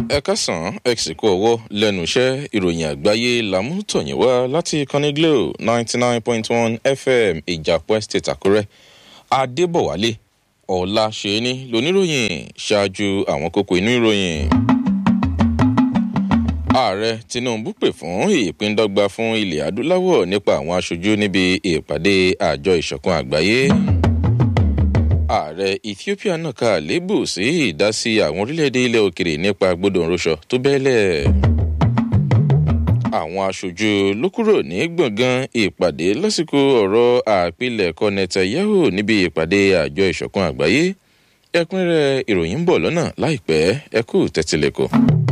ẹ kásán ẹ sì kú ọwọ́ lẹ́nu iṣẹ́ ìròyìn àgbáyé làmútọ̀yìn wá láti ìkànnì glo ninety nine point one fm ìjàpọ̀ estate àkúrẹ́ adébọ̀wálé ọ̀la ṣẹ́ni lóníròyìn ṣáájú àwọn kókó inú ìròyìn. ààrẹ tinubu pè fún ìpíndọ́gba fún ilẹ̀ adúláwọ̀ nípa àwọn aṣojú níbi ìpàdé àjọ ìṣọ̀kan àgbáyé ààrẹ ethiopia náà ka àlébù sí ìdásí àwọn orílẹ̀-èdè ilẹ̀ òkèrè nípa gbọdọ̀ ńrọṣọ tó bẹ́ẹ̀lẹ̀. àwọn aṣojú ló kúrò ní gbọ̀ngàn ìpàdé lásìkò ọ̀rọ̀ àpilẹ̀kọ netanyahu níbi ìpàdé àjọ ìṣọ̀kan àgbáyé ẹkúnrẹ́rẹ́ ìròyìn ń bọ̀ lọ́nà láìpẹ́ ẹkú tẹ́tílẹ̀kọ̀.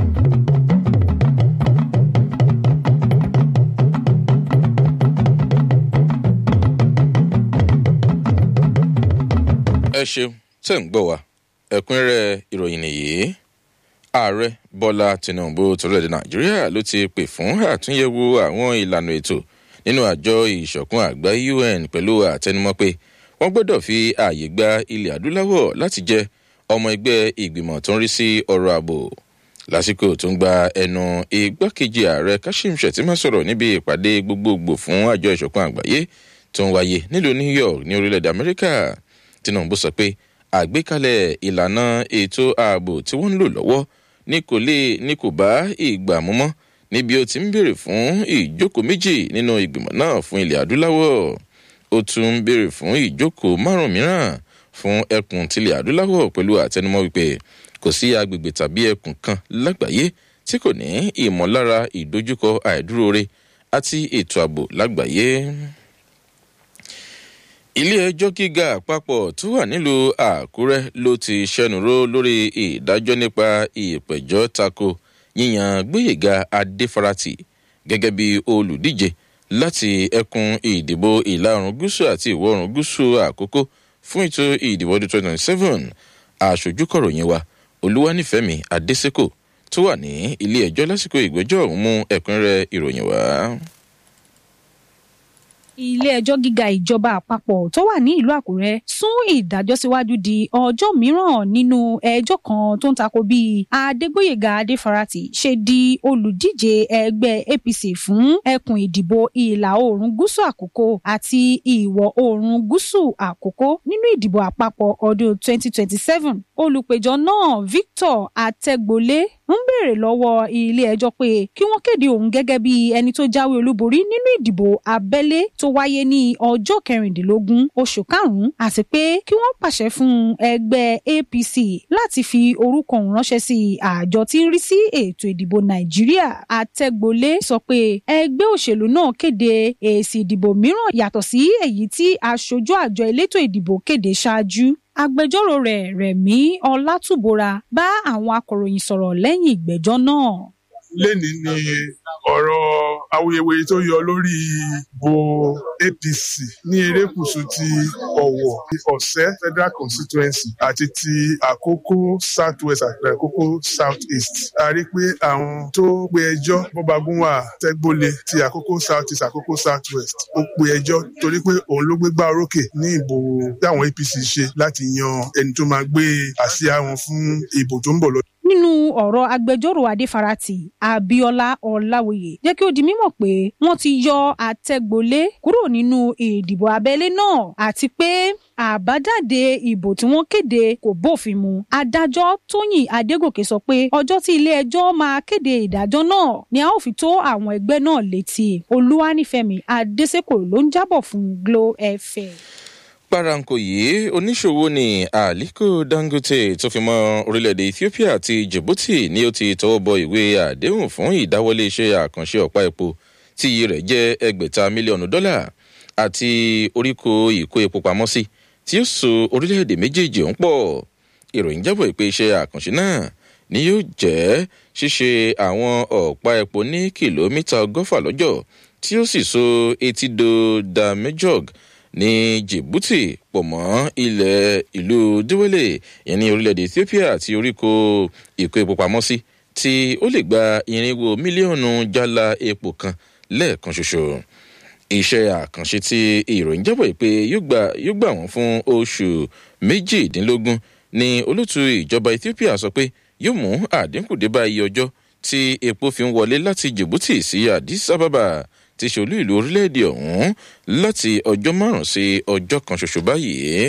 ẹ ṣeun tẹ̀ ń gbọ́ wa ẹ̀kúnrẹ́rẹ́ ìròyìn nìyí ààrẹ bọ́lá tinubu torílẹ̀-èdè nàìjíríà ló ti pè fún àtúnyẹ̀wò àwọn ìlànà ètò nínú àjọ ìṣọ̀kan àgbáyé un pẹ̀lú àtẹnumọ́ pé wọ́n gbọ́dọ̀ fi ààyè gba ilẹ̀ adúláwọ̀ láti jẹ́ ọmọ ẹgbẹ́ ìgbìmọ̀ tó ń rí sí ọrọ̀ ààbò lásìkò tó ń gba ẹnu igbákejì ààrẹ kashim shettima sọ̀rọ̀ níbi ìpàdé gbogbogbò fún àjọ ìṣọ̀kan àgbáyé tó ń wáyé nílùú new york ní orílẹ̀-èdè amẹ́ríkà tinubu sọ pé àgbékalẹ̀ ìlànà ètò ààbò tí wọ́n ń lò lọ́wọ́ ní kò lè ní kò bá ìgbà mú mọ́ níbi ó ti ń béèrè fún ìjókòó méjì nínú ìgbìmọ̀ náà fún ilẹ̀ adúláwọ̀ ó tún ń béèrè fún ìjókòó márùn mìíràn fún ẹkùn tilẹ̀ adúláwọ̀ pẹ̀lú àtẹnumọ́ wípé kò sí agbègbè tàbí ẹkùn kan lágbàáyé tí kò ní ìmọ̀lára ìdojúkọ àìdúróore àti ètò ààbò lágbàáyé ilé ẹjọ́ gíga àpapọ̀ tó wà nílùú àkúrẹ́ ló ti ṣẹnuró lórí ìdájọ́ nípa ìpẹ̀jọ́ tako yíyan gbóyèga adéfarati gẹ́gẹ́ bí olùdíje láti ẹkùn ìdìbò ìlà oòrùn gúúsù àti ìwọ̀ oòrùn gúúsù àkókò fún ètò ìdìbò ọdún twenty twenty seven aṣojú kọ̀ròyìn wa olúwanífẹ̀mí adésèkò tó wà ní ilé ẹjọ́ lásìkò ìgbẹ́jọ́ ọ̀hún mú ẹ̀kúnrẹ́ ìròyìn wá ilé-ẹjọ́ gíga ìjọba àpapọ̀ tó wà ní ìlú àkúrẹ́ sún ìdájọ́ síwájú di ọjọ́ mìíràn nínú ẹjọ́ kan tó ń tako bí adégbòyèga adéfarati ṣe di olùdíje ẹgbẹ́ apc fún ẹkùn ìdìbò ìlà oòrùn gúúsù àkókò àti ìwọ̀ oòrùn gúúsù àkókò nínú ìdìbò àpapọ̀ ọdún 2027 olùpẹ̀jọ́ náà victor àtẹ̀gbọ́lé ń béèrè lọ́wọ́ ilé-ẹjọ́ pé kí wọ́n kéde òun gẹ́gẹ́ bí ẹni tó jáwé olúborí nínú ìdìbò abẹ́lé tó wáyé ní ọjọ́ kẹrìndínlógún oṣù karùn-ún àti pé kí wọ́n pàṣẹ fún ẹgbẹ́ apc láti fi orúkọ òun ránṣẹ́ sí àjọ tí ń rí sí ètò ìdìbò nàìjíríà àtẹ̀gbọ́lé sọ pé ẹgbẹ́ òṣèlú náà kéde èsì ìdìbò mìíràn yàtọ̀ sí èyí tí aṣojú àjọ elétò ìdìbò kéde ṣáájú agbẹjọ́rò rẹ̀ rẹ̀mí ọlátúbọ̀ra bá àwọn akọ̀ròyìn sọ̀rọ̀ lẹ́yìn ìgbẹ́jọ́ náà. lẹ́ni ni ọ̀rọ̀ awuyewuye tó yọ lórí ìbò apc ní erékùṣù ti ọ̀wọ̀ ọ̀sẹ́ federal constituency àti ti àkókò south west àti àkókò south east a rí pé àwọn tó pe ẹjọ́ bọ́bagúnwà tẹ́gbólé ti àkókò south east àkókò south west ó pe ẹjọ́ torí pé òun ló gbégbá orókè ní ìbò táwọn apc ṣe láti yan ẹni tó máa gbé àsíá wọn fún ìbò tó ń bọ̀ lọ nínú ọ̀rọ̀ agbẹjọ́rò adéfarati abiola ọ̀làwòye jẹ́ kí ó di mímọ̀ pé wọ́n ti yọ àtẹ̀gbọ́lé kúrò nínú ìdìbò abẹ́lé náà àti pé àbájáde ìbò tí wọ́n kéde kò bófin mu adájọ́ tóyìn adégòkè sọ pé ọjọ́ tí ilé-ẹjọ́ máa kéde ìdájọ́ náà ni a ó fi tó àwọn ẹgbẹ́ náà létí olúwanífẹ̀mí adésèkò ló ń jábọ̀ fún glo fm paranko yìí oníṣòwò ní aliko dangote tó fi mọ orílẹ̀-èdè ethiopia àti djibouti ni ó ti tọwọ́ bọ ìwé àdéhùn fún ìdáwọlé iṣẹ́ àkànṣe ọ̀pá epo tí iye rẹ̀ jẹ́ ẹgbẹ̀ta mílíọ̀nù dọ́là àti oríko ìkó epo pamọ́ sí tí ó so orílẹ̀-èdè méjèèjì ọ̀hún pọ̀ ìròyìn jábọ̀ pé iṣẹ́ àkànṣe náà ni yóò jẹ́ ṣíṣe àwọn ọ̀pá epo ní kìlómítà ọgọ́fà lọ́jọ́ tí ó sì so etído damejog ní djibouti pọ̀ mọ́ ilẹ̀ ìlú díwélé ìyẹn ní orílẹ̀-èdè ethiopia àti oríko ìkó epo pamọ́ sí tí ó lè gba irinwó mílíọ̀nù jálá epo kan lẹ́ẹ̀kan ṣoṣo iṣẹ́ àkànṣe tí ìròyìn jábọ̀ pé yóò gbà wọ́n fún oṣù méjìdínlógún ní olóòtú ìjọba ethiopia sọ pé yóò mú àdínkù dé bá iye ọjọ́ tí epo fi ń wọlé láti djibouti sí addis ababa ti ṣolú ìlú orílẹ̀-èdè ọ̀hún láti ọjọ́ márùn-ún sí ọjọ́ kan ṣoṣo báyìí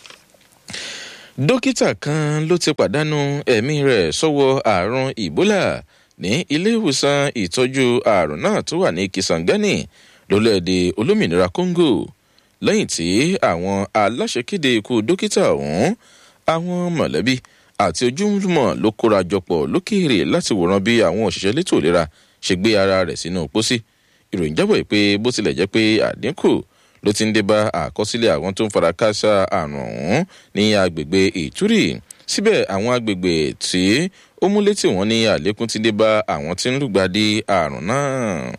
dókítà kan ló ti pàdánù ẹ̀mí rẹ̀ sọ́wọ́ àrùn ebola ní ilé ìwòsàn ìtọ́jú àrùn náà tó wà ní kisangani lólẹ́ẹ̀dẹ̀ olómìnira congo lẹ́yìn tí àwọn aláṣẹ kéde ikú dókítà ọ̀hún àwọn mọ̀lẹ́bí àti ojúmọ̀ ló kóra jọpọ̀ lókèèrè láti wòran bí àwọn òṣìṣẹ́ létò ìlera ṣe gbé ara rẹ̀ sínú pósí ìròyìn jábọ̀ pé bó tilẹ̀ jẹ́ pé àdínkù ló ti ń dé bá àkọsílẹ̀ àwọn tó ń fara káṣá àrùn ọ̀hún ní agbègbè ìtúrì síbẹ̀ àwọn agbègbè tí ó mú létí wọn ní àlékún ti dé bá àwọn tí ń lùgbàdì àrùn náà.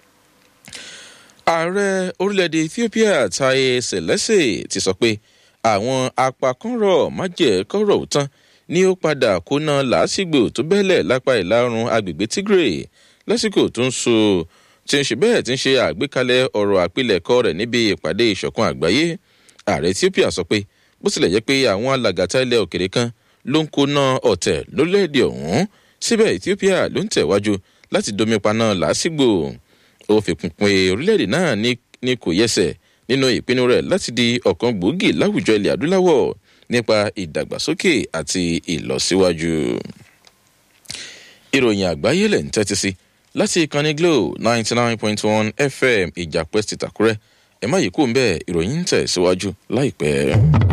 ààrẹ orílẹ̀-èdè ethiopia taye selese ti sọ pé àwọn apakọ́rọ̀ májẹ̀kọ́rọ̀ tán ni ó padà kóná làásìgbò tó bẹ́lẹ̀ lápá ìlà oòrùn agbègbè tigray lásìkò tó ń so tí ń ṣe bẹ́ẹ̀ tí ń ṣe àgbékalẹ̀ ọ̀rọ̀ àpilẹ̀kọ rẹ̀ níbi ìpàdé ìṣọ̀kan àgbáyé ààrẹ ethiopia sọ pé bó tilẹ̀ jẹ́ pé àwọn alàgàtà ilẹ̀ òkèrè kan ló ń kóná ọ̀tẹ̀ lórílẹ̀‐èdè ọ̀hún síbẹ̀ ethiopia ló ń tẹ̀wájú láti domi paná làásìgbò ó fi kún pé orílẹ̀‐èdè náà ní kò yẹsẹ̀ nínú ìpinnu rẹ̀ láti di ọ̀kan gbòógì láwùjọ ilẹ̀ adúláwọ̀ nípa ìdàgbàsókè àti ìlọsíwájú. ìròyìn àgbáyé lẹ̀ ń tẹ́tí sí láti ìkànnì glo ninety nine point one fm ìjàpẹ́ ti tàkúrẹ́ ẹ má yìí kú ń bẹ́ẹ̀ ìròyìn ń tẹ̀ síwájú láìpẹ́.